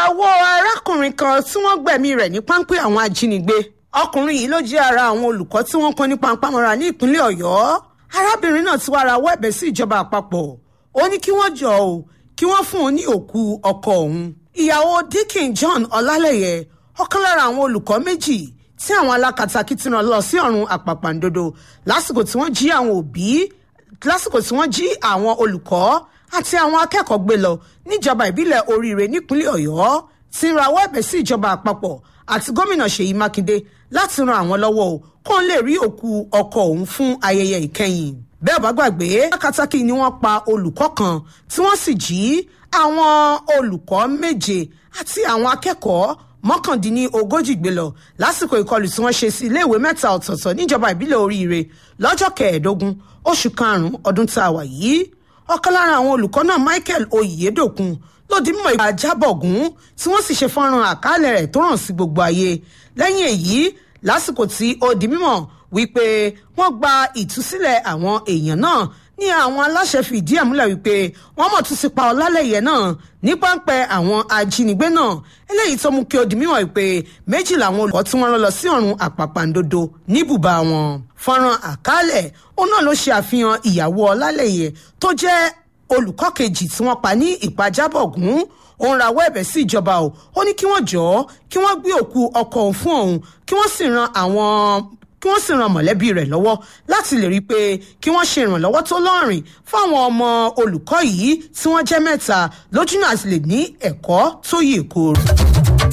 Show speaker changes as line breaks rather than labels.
ìyàwó arákùnrin kan tí wọ́n gbẹ̀mí rẹ̀ ní páńpẹ́ àwọn ajínigbé ọkùnrin yìí ló jẹ́ ara àwọn olùkọ́ tí wọ́n kọ́ ní pampamọ́ra ní ìpínlẹ̀ ọ̀yọ́ arábìnrin náà ti wá rawọ́ ẹ̀bẹ̀ sí ìjọba àpapọ̀ ó ní kí wọ́n jọ ò kí wọ́n fún un ní òkú ọkọ òun ìyàwó Dickin John Ọlálẹyẹ ọ̀kan lára àwọn olùkọ́ méjì tí àwọn alákatakí ti rán lọ sí ọ̀run àpàpàǹdodo lásìkò tí wọ́n jí àwọn òbí lásìkò tí wọ́n jí àwọn olùkọ́ àti àwọn akẹ́kọ̀ọ́ gbé lọ níjọba ìbílẹ̀ oríire nípínlẹ̀ ọ̀yọ́ ti rawọ́ ẹ̀bẹ̀ sí ìjọba àpapọ̀ àti gómìnà ṣèyí mákindé láti ran àwọn lọ́wọ́ o kó n lè rí òkú ọkọ òun fún ayẹyẹ ìkẹyìn bẹ́ẹ̀ bá gbàgbé akátákì ni wọ́n pa olùkọ́ kan tí wọ́n sì jí àwọn olùkọ́ méje àti àwọn akẹ́kọ̀ọ́ mọ́kàndínlógójì gbé lọ lásìkò ìkọlù tí wọ́n ṣe sí iléèwé mẹ́ta ọ̀tọ̀ọ̀tọ̀ níjọba ìbílẹ̀ oríire lọ́jọ́ kẹẹ̀ẹ́dógún oṣù karùn-ún ọdún tá a wà yìí ọ̀kan lára àwọn olùkọ́ náà Michael Oyèdòkun ló di mímọ̀ ìgbà jábọ̀gún tí wọ́n sì ṣe fọ́nrán àkálẹ̀ rẹ̀ tó hàn sí gbogbo ayé lẹ́yìn èyí lásìkò tí ó di mímọ̀ wípé wọ́n gba ìtúsílẹ̀ àwọn èèyàn náà ní àwọn aláṣẹ fìdí ẹ̀ múlẹ̀ wípé wọ́n mọ̀ tún ti pa ọlálẹ́yẹ náà ní páńpẹ́ àwọn ajínigbé náà eléyìí tó mú kí ó di mímọ̀ wípé méjì làwọn olùkọ́ tí wọ́n rán lọ sí ọ̀run àpàpàǹdodo níbùbá wọn fọ́nrán àkálẹ̀ òun náà ló ṣe àfihàn ìyàwó ọlálẹ́yẹ tó jẹ́ olùkọ́ kejì tí wọ́n pa ní ìpàjábọ̀gún òun rawọ́ ẹ̀bẹ̀ sí ìjọba o ó ní kí wọ́n jọ̀ọ́ kí wọ́n gbé òkú ọkọ òun fún òun kí wọ́n sì ran àwọn kí wọ́n sì ran mọ̀lẹ́bí rẹ̀ lọ́wọ́ láti lè rí i pé kí wọ́n ṣe ìrànlọ́wọ́ tó lọ́rìn fáwọn ọmọ olùkọ́ yìí tí wọ́n jẹ́ mẹ́ta lójúnà àti lè ní ẹ̀kọ́ tó yè kooro.